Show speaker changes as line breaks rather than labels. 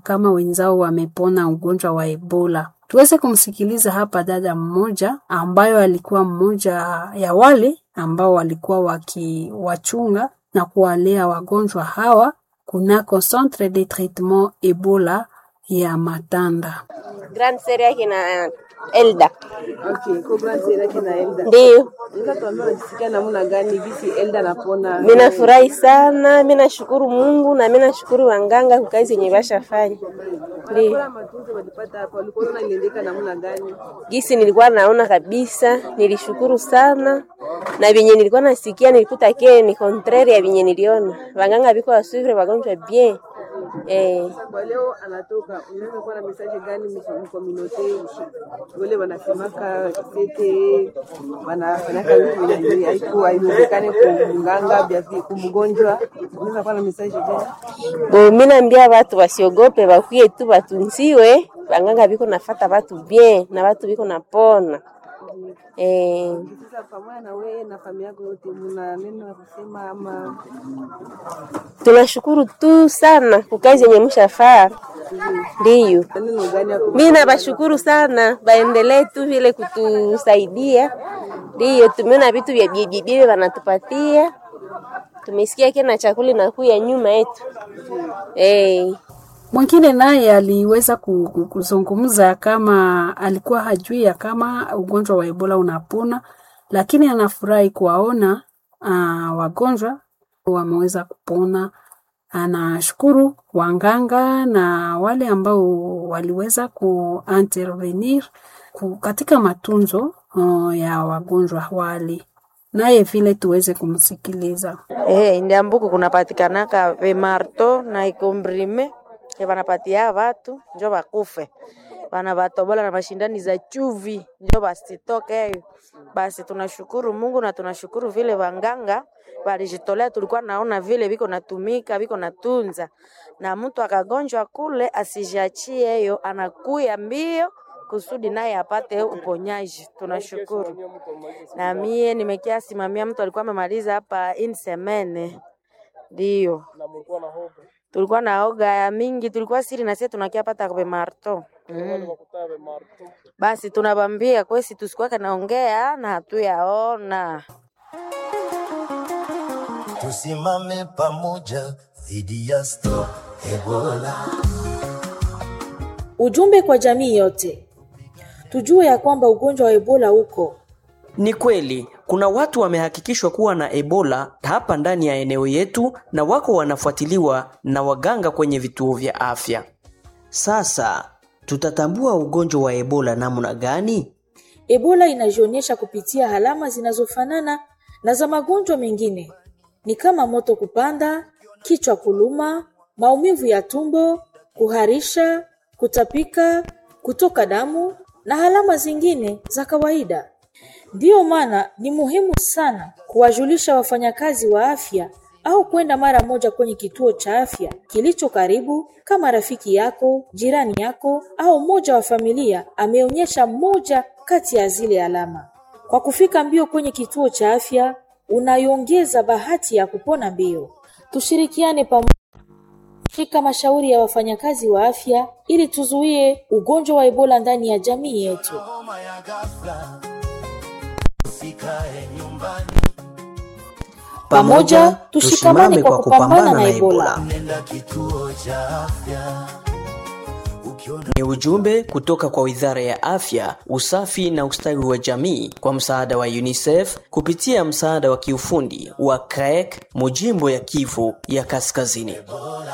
kama wenzao wamepona ugonjwa wa Ebola. Tuweze kumsikiliza hapa dada mmoja ambayo alikuwa mmoja ya wale ambao walikuwa wakiwachunga na kuwalea wagonjwa hawa kunako Centre de Traitement Ebola ya Matanda.
Grand Serie yake na Elda.
Okay, kwa Grand Serie yake na Elda.
Ndio.
Unaweza tuambia unajisikia namna gani gisi Elda anapona?
Mimi nafurahi sana, mimi nashukuru Mungu na mimi nashukuru wanganga kwa kazi yenye bashafanya. Ndio.
Kwa matunzo walipata hapa, walikuwa wanaona iliendeka namna gani?
Gisi nilikuwa naona kabisa, nilishukuru sana na vyenye nilikuwa nasikia nilikuta ke ni contraire ya vyenye niliona. Wanganga biko wasuvre wagonjwa bien. Eh,
Kwa leo anatoka, unaweza kuwa na message gani mkominote wale wanasemaka sete wanafanyaka vitu vyenye haiku haiwezekani kumganga vya kumgonjwa, unaweza kuwa na message gani?
bo mimi naambia watu wasiogope, bakuye tu batunziwe. Wanganga biko nafata watu bien na watu biko napona. Eh,
Sasa pamoja na wewe na familia yako yote, mna neno la kusema ama
tunashukuru tu sana kwa kazi yenye mshafaa. Ndiyo.
neno gani ya
Mimi nabashukuru sana, baendelee tu vile kutusaidia. Ndiyo, tumeona vitu vya bibi bibi wanatupatia, tumesikia kena chakula inakuya nyuma yetu eh.
Mwingine naye aliweza ku- ku- kuzungumza kama alikuwa hajui ya kama ugonjwa wa Ebola unapona, lakini anafurahi kuwaona uh, wagonjwa wameweza kupona. Anashukuru wanganga na wale ambao waliweza kuintervenir ku- katika matunzo uh, ya wagonjwa wale, naye vile tuweze kumsikiliza.
Eh, ndiambuku kunapatikanaka vimarto na ikombrime ke vanapatia vatu njo vakufe vana vatobola na mashindani za chuvi njo vasitoke. Basi tunashukuru Mungu na tunashukuru vile wanganga walijitolea, tulikuwa naona vile viko natumika viko natunza, na mtu akagonjwa kule asijiachie hiyo, anakuya mbio kusudi naye apate uponyaji. Tunashukuru. Na mie nimekia simamia mtu alikuwa amemaliza hapa in semene, ndio tulikuwa na oga ya mingi, tulikuwa siri na sisi tunakia pata kwa marto mm. Basi tunabambia kwesi tusikuwake naongea na hatuyaona
Tusimame pamoja dhidi ya Stop Ebola.
Ujumbe kwa jamii yote, tujue ya kwamba ugonjwa wa Ebola uko
Ni kweli kuna watu wamehakikishwa kuwa na Ebola hapa ndani ya eneo yetu na wako wanafuatiliwa na waganga kwenye vituo vya afya. Sasa tutatambua ugonjwa wa Ebola namna gani?
Ebola inajionyesha kupitia alama zinazofanana na za magonjwa mengine, ni kama moto kupanda, kichwa kuluma, maumivu ya tumbo, kuharisha, kutapika, kutoka damu na alama zingine za kawaida. Ndiyo maana ni muhimu sana kuwajulisha wafanyakazi wa afya au kwenda mara moja kwenye kituo cha afya kilicho karibu, kama rafiki yako, jirani yako au mmoja wa familia ameonyesha moja kati ya zile alama. Kwa kufika mbio kwenye kituo cha afya, unaiongeza bahati ya kupona mbio. Tushirikiane pamoja shika mashauri ya wafanyakazi wa afya ili tuzuie ugonjwa wa Ebola ndani ya jamii yetu.
Homa ya ghafla, usikae nyumbani,
Pamoja tushikamane kwa kupambana na Ebola.
nenda kituo cha afya ukiona
Ni ujumbe kutoka kwa Wizara ya Afya, Usafi na Ustawi wa Jamii kwa msaada wa UNICEF kupitia msaada wa kiufundi wa CREC Mujimbo ya Kivu ya Kaskazini.